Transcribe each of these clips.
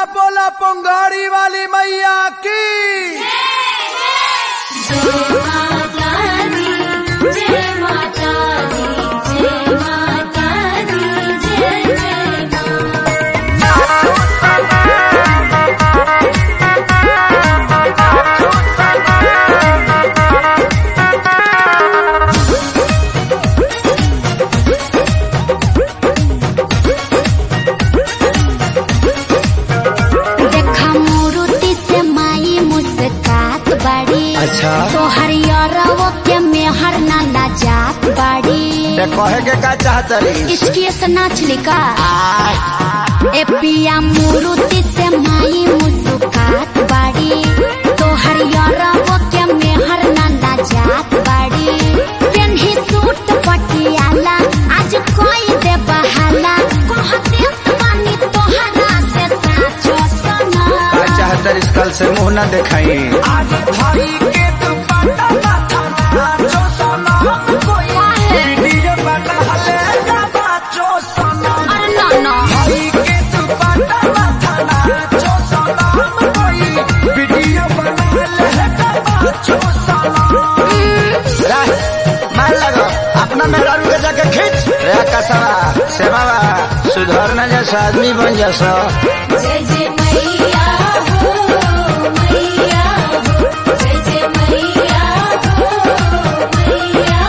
बोला पोंगाड़ी वाली मैया की जय माता दी जय माता दी जय माता दी जय जय देखा मूर्ति से माई मुस्कात बाड़ी अच्छा। तो हरियरवो के मेहर ना जात बाड़ी ते कहे के का चाहत रही इसकी से नाच लिका ए पिया मूर्ति से माई मुस्कात बाड़ी तो हरियरवो के मेहर ना जात बाड़ी पेन्ही सूट पटियाला आज कोई दे बहाला कहते पानी तोहरा से साचो सना का चाहत रही कल से मुंह ना दिखाई अरे ना ना मार लगो अपना मेहरारू के जाके खींच रे कसवा सेवा सुधर न जैसा आदमी बन जैसा जय जय मैया हो मैया हो जय जय मैया हो मैया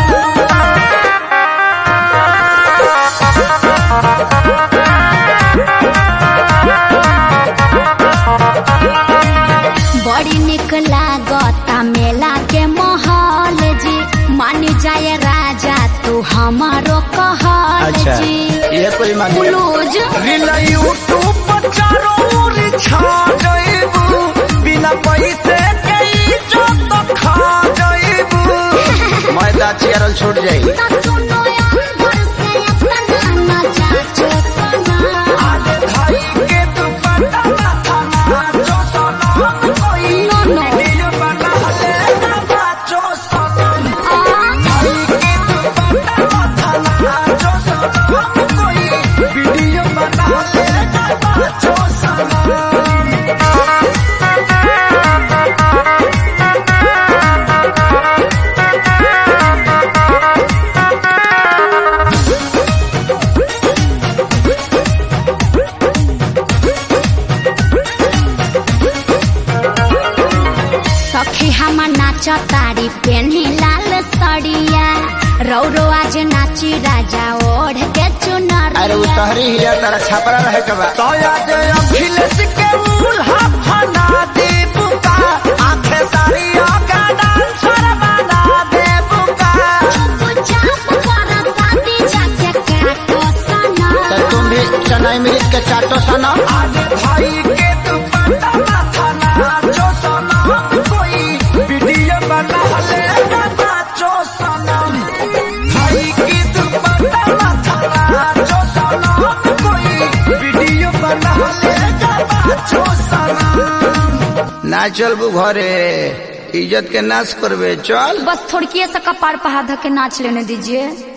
बड़ी निक लागता मेला के माहौल जी मान जाए राजा तू हमारो कहल अच्छा जी ये कोई मांगे ब्लूज यूट्यूब पर चारों ओर छा जाइबू बिना पैसे के इज्जत खा जाइबू मैदा चेरल छूट जाई त सुनो अंदर से अपना ना जाचो सना भाई के दुपट्टा माथा नाचो सनम कोई नो नो वीडियो बना ले नाचो सनम आ, भाई के दुपट्टा माथा नाचो सनम कोई वीडियो बना ले नाचो सनम सखी हम नाच तारी पेन्ही लाल सड़िया रौरो आज नाची राजा ओढ़ के चुनर अरे वो शहरी हीरा तारा छापरा रहे के बा तो आज अखिलेश के उल्हा फना दे बुका आंखें सारी का डांसर बना दे बुका चुपचाप कर शादी जाके काटो सना तो तुम भी चनाई मिर्च के चाटो सना आज भाई के दुपट्टा माथा नाचो सना कोई वीडियो बना ले नाचो सना भाई के दुपट्टा माथा नाचो सना कोई वीडियो बना ले नाचो सना ना चलबू घरे इज्जत के नाश करबे चल बस थोड़की सा कपार पहाड़ धके नाच लेने दीजिए